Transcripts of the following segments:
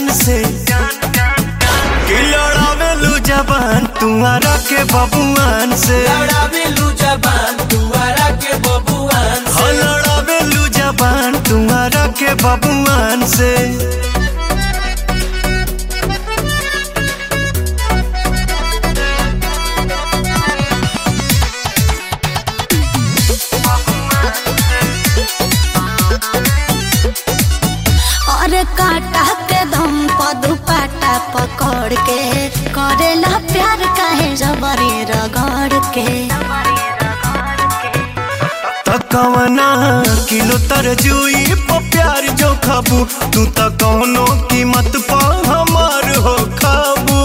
जान से कि लड़ावेलू जबान तुम्हारा के बबुआन से लड़ावेलू जबान दुआरा के बबुआन हो लड़ावेलू जबान तुम्हारा के बबुआन से और काटा के दम पर दुपट्टा पकड़ के करेला प्यार काहे जबरी रगड़ के तकवना किलो तरजुई पर प्यार जो खाबू तू त कौनो कीमत पर हमार हो खाबू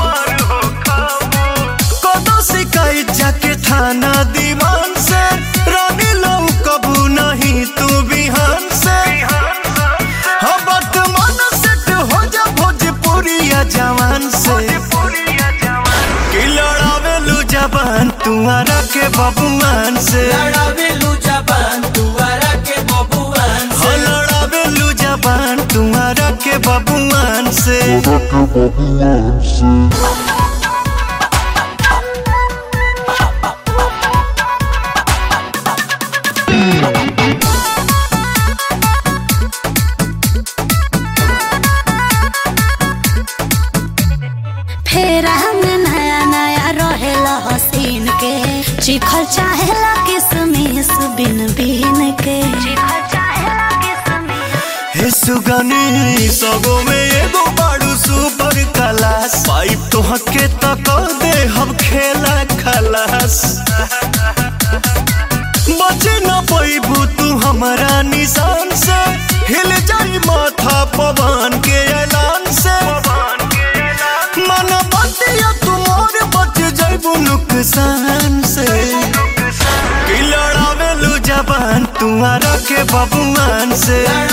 कदो शिकायत जाके थाना दीवान से रानी लो कबू नहीं तू बिहान से हाँ वर्तमान सेट हो जा भोजपुरिया जवान से कि लड़ावेलू जबान तुम्हारा के बबुआन से लड़ावेलू जबान दुआरा के बबुआन हो लड़ावेलू जबान तुम्हारा के बबुआन से फेर हम नया नया रहेला हसीन के चिखल चाहेला किसमिस बिन बिन के हे सुगनी सगो में एगो बाड़ू सुपर क्लास पाइप तो हके तक दे हम खेला खलास बचे न पैबू तू हमारा निशान से हिल जाई माथा पवन के ऐलान से मन बतिया तुमोर बच जाइबू नुकसान से कि लड़ावेलू जबान तुम्हारा के बबुआन से